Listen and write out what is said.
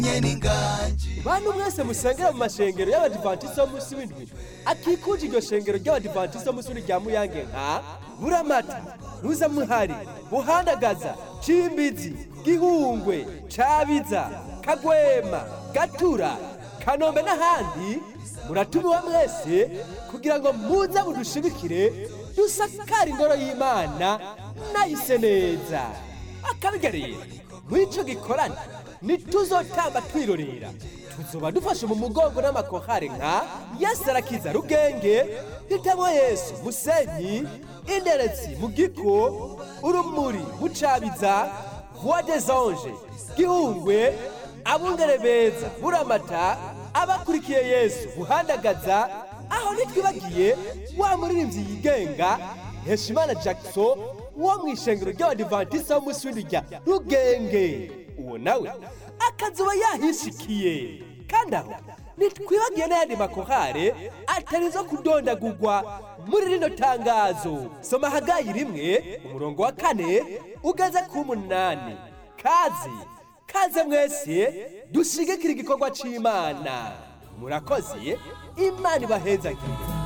bantu mwese musengera mu mashengero y'abadivantisite b'umunsi w'indwi akikuje iryo shengero ry'abadivantisite b'umunsi w'indwi rya muyange nka buramata muzamuhari buhandagaza cimbizi gihungwe cabiza kagwema gatura kanombe n'ahandi muratumiwe mwese kugira ngo muze mudushigikire dusakara ingoro y'imana nayise neza akabigarira mw'ico gikorane ntituzotamba twirorera tuzoba dufashe mu mugongo n'amakohare nka yasarakiza rugenge hitamo yesu musenyi inderetsi mu giko urumuri bucabiza voix des anges gihungwe abungere beza buramata abakurikiye yesu buhandagaza aho ntitwibagiye wa muririmbyi yigenga heshimana jackson wo mu ishengero ry'abadivantisite b'umunsi w'indwi rya rugenge uwo nawe akazuba yahishikiye kandi aho ntitwibagiye n'ayandi makohare atari zo kudondagurwa muri rino tangazo soma hagayi rimwe umurongo wa kane ugeze ku munani kazi kaze mwese dushigikira igikorwa c'imana murakoze imana ibahezagire